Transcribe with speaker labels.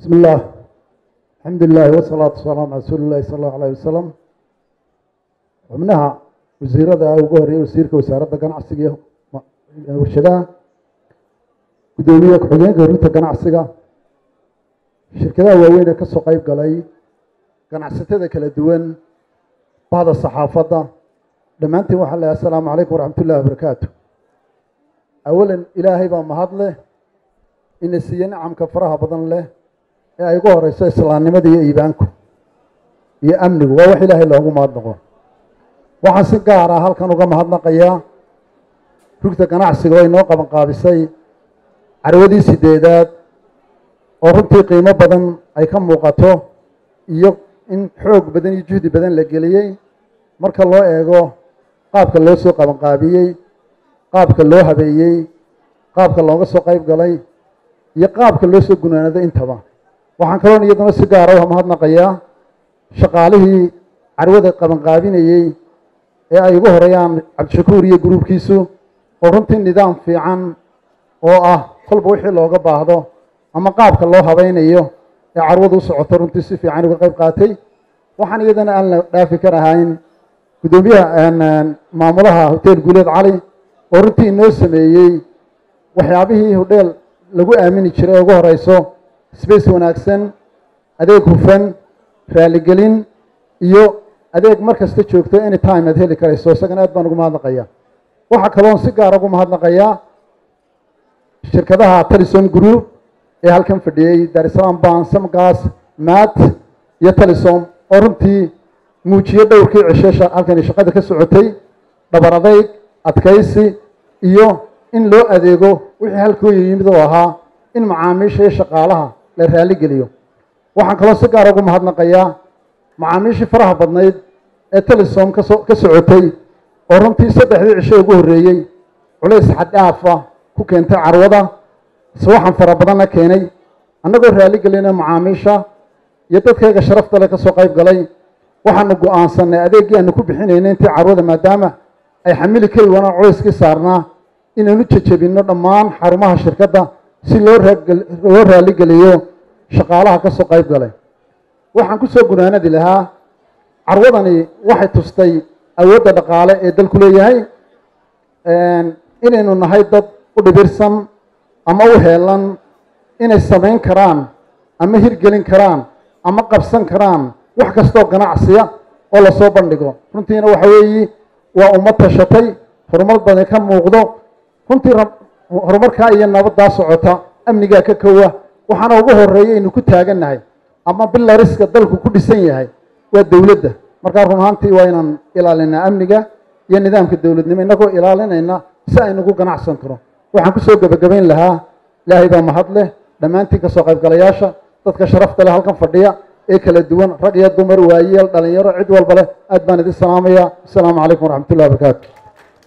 Speaker 1: بسم الله الحمد لله والصلاة والسلام على رسول الله صلى الله عليه وسلم xubnaha wasiirada ugu horeeyay wasiirka wasaaradda ganacsiga iyo warshadaha guddoomiye ku-xigeenka horinta ganacsiga shirkadaha waaweyn ee kasoo qeyb galay ganacsatada kala duwan bahda saxaafadda dhammaantiin waxaan leehay assalaamu calaykum waraxmat ullahi wabarakaatu awalan ilaahay baa mahad leh ina siiye nicamka faraha badan leh ee ay ugu horeyso islaamnimada iyo iibaanku iyo amnigu waa wax ilaahay loogu mahad noqo waxaan si gaar ah halkan uga mahadnaqayaa rugta ganacsiga oo inoo qaban qaabisay carwadii sideedaad oo runtii qiimo badan ay ka muuqato iyo in xoog badan iyo juhdi badan la geliyey marka loo eego qaabka loo soo qaban qaabiyey qaabka loo habeeyey qaabka looga soo qeyb galay iyo qaabka loo soo gunaanaday intaba waxaan kaloon iyaduna si gaara u mahadnaqayaa shaqaalihii carwada qaban qaabinayey ee ay ugu horeeyaan cabdishakuur iyo gruubkiisu oo runtii nidaam fiican oo ah kolba wixii looga baahdo ama qaabka loo habaynayo ee carwadu u socoto runtii si fiican uga qayb qaatay waxaan iyadana aan la dhaafi kar ahayn guddoomiyaha maamulaha hotel guuleed cali oo runtii inoo sameeyey waxyaabihii hodheel lagu aamini jiray ee ugu horeyso space wanaagsan adeeg hufan raaligelin iyo adeeg mar kasta joogto any time aad heli karayso isagana aad baan ugu mahadnaqayaa waxaa kaloon si gaara ugu mahadnaqayaa shirkadaha talison group ee halkan fadhiyey darisalaam ban samgas mat iyo talisom oo runtii muujiye dhowrkii cishe halkani shaqada ka socotay dhabar adayg adkaysi iyo in loo adeego wixii halkooyi yimid oo ahaa in macaamiisha iyo shaqaalaha la raaligeliyo waxaan kaloo si gaara ugu mahadnaqayaa macaamiishii faraha badnayd ee talisom kaso ka socotay oo runtii saddexdii cisho ugu horreeyey culays xaddhaafa ku keentay carwada sawaxan fara badanna keenay annagoo raaligelina macaamiisha iyo dadkayga sharafta le kasoo qayb galay waxaanu go-aansanay adeeggii aanu ku bixinaynay intii carwada maadaama ay xamili kari waanaan culayskii saarnaa inaynu jejebinno dhammaan xarumaha shirkadda si loo loo raaligeliyo shaqaalaha kasoo qayb galay waxaan kusoo gunaanadi lahaa carwadani waxay tustay awoodda dhaqaale ee dalku leeyahay inaynu nahay dad u dhibirsan ama u heelan inay samayn karaan ama hirgelin karaan ama qabsan karaan wax kastoo ganacsiya oo lasoo bandhigo runtiina waxa weeyi waa ummad tashatay horumar badan ka muuqdo runtii horumarkaa iyo nabaddaa socota amnigaa ka kowa waxaana ugu horeeya aynu ku taagannahay ama bilariska dalku ku dhisan yahay waa dowladda markaa run ahaantii waa inaan ilaalinaa amniga iyo nidaamka dowladnimo innagoo ilaalinayna si aynugu ganacsan karo waxaan kusoo gebagabayn lahaa ilaahay baa mahad leh dhammaantiin kasoo qaybgalayaasha dadka sharafta leh halkan fadhiya ee kala duwan rag iyo dumar waayeel dhalinyaro cid walba leh aad baan idin salaamaya asalaamu calaykum waraxmat ullahi wabarakaatu